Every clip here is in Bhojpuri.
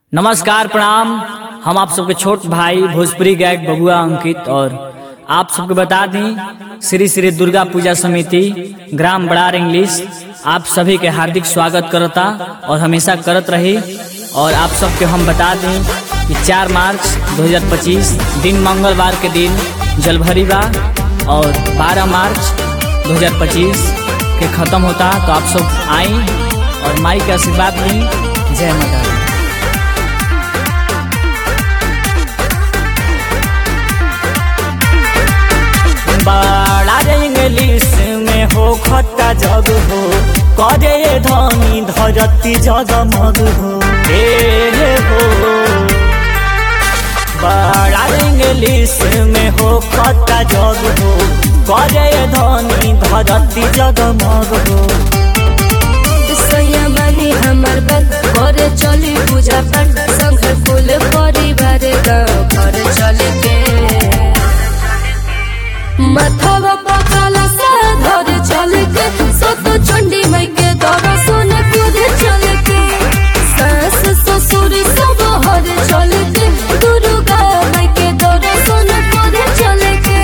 नमस्कार प्रणाम हम आप सबके छोट भाई भोजपुरी गायक बबुआ अंकित और आप सबके बता दें श्री श्री दुर्गा पूजा समिति ग्राम बड़ार इंग्लिश आप सभी के हार्दिक स्वागत करता और हमेशा करत रही और आप सबके हम बता दें कि 4 मार्च 2025 दिन मंगलवार के दिन जलभरी बा और 12 मार्च 2025 के ख़त्म होता तो आप सब आई और माई के आशीर्वाद ली जय माता दी बड़ा इंग्लिश में हो खट्टा जग हो करे धनी धरती जगमग हो हे हो बड़ा इंग्लिश में हो खट्टा जग हो करे धनी धरती जगमग हो सैया बानी हमर बात करे चली पूजा पाठ संग कुल परिवार गाँव घर चले के माथावा पकाला से घर चले के सत चंडी माई के दर्शन कूद चले के सास ससुर सब हर चले के दुर्गा माई के दर्शन कूद चले के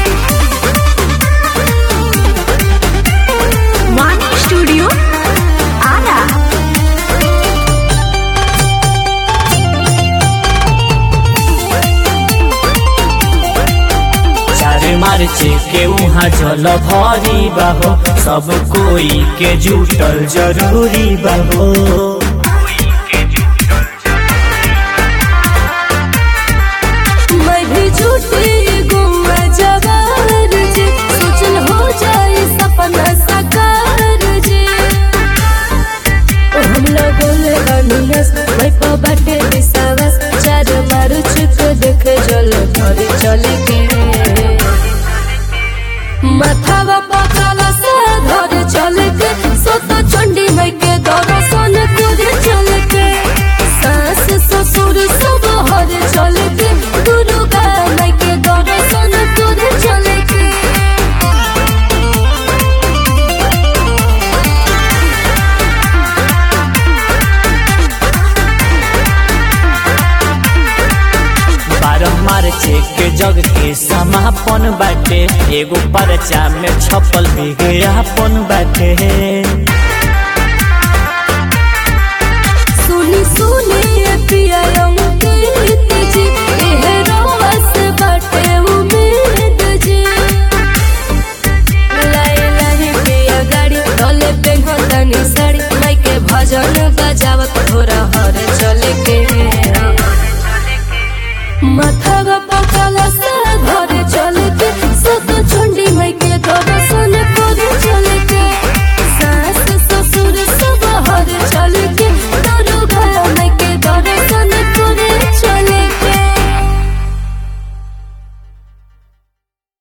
वाणी स्टूडियो आरा चार मार्च के वहाँ जल भरी बाहो सब कोई के जुटल जरूरी बाहो मैं भी झूठी गुम जवार जी सोचल हो जाए सपना साकार जी ओ हम लगल बनियस मैं पा बाटे विश्वास चार मारू चुक देख जल भर चले के माथावा पकाला से घर चले के सोत चंडी माई के दर्शन कूद चले के सास ससुर सब हर चले के दुर्गा माई के दर्शन कूद चले के बारह मार्च के जग के समापन बाटे एगो परचा में छपल विज्ञापन बाटे सुनी सुनी ये पिया अंकित जी एह रस बाटे उम्मीद जी लाई लाई पिया गाड़ी तले पे घोतनी साड़ी माई के भजन बजावत थोड़ा हर चले के माथा पकाला से घर